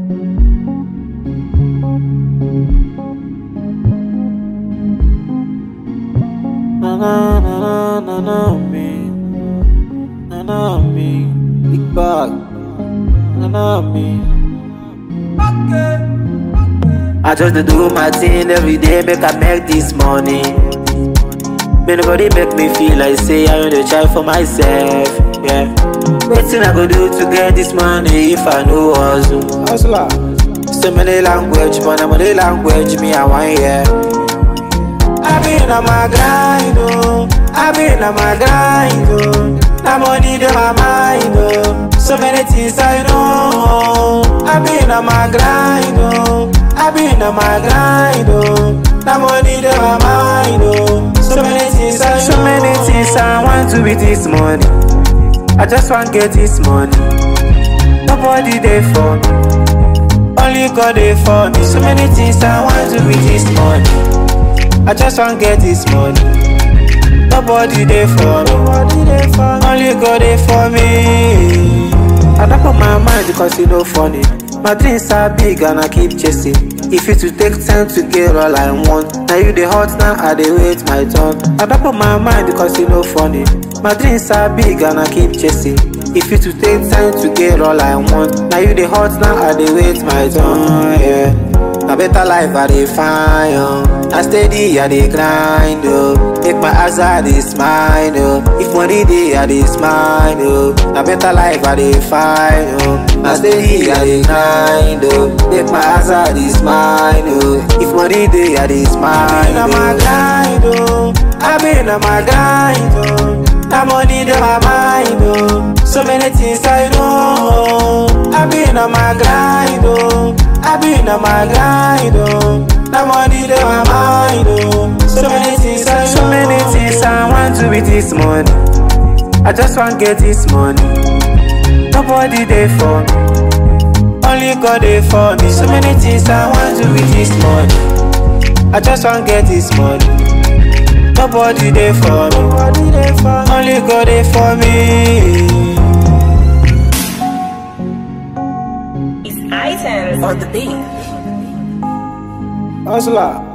Na na na na na na me, na na me, big bag, na na me. I just dey do my thing every day, make I make this money. May nobody make me feel like say I only try for myself. Yeah. Wetin I go do to get this money if I no hustle? Hustler. So many language, but na money language me I want hear. I been on my grind, oh. I been on my grind, oh. Na money dey my mind, oh. So many things I know. I been on my grind, oh. I been on my grind, oh. Na money dey my mind, oh. So many things I know. So many things I want to with this money. I just want get this money. Nobody there for me. Only God there for me. So many things I want to with this money. I just want get this money. Nobody there for me. Only God there for me. I don't put my mind because you know funny. My dreams are big and I keep chasing. If it to take time to get all I want. Now you the hot now I dey wait my turn. I don't put my mind because you know funny. My dreams are big and I keep chasing. If it to take time to get all I want. Now you the hot now I dey wait my turn. Yeah. Na better life I dey find, oh. Na steady I dey grind, oh. Make my eyes I dey smile, oh. If money dey I dey smile, oh. Na better life I dey find, oh. Na steady I dey grind, oh. Make my eyes I dey smile, oh. If money dey I dey smile, oh. I been on my grind, oh. I been on my grind, oh. Na money dey my mind, oh. So many things I know. I been on my grind, oh. I been on my grind, oh. Na money dey my mind, oh. So many things I know. So many things I want to with this money. I just want get this money. Nobody there for me. Only God there for me. So many things I want to with this money. I just want get this money. Nobody there for me. Only God there for me. It's items on the beat. Hustler.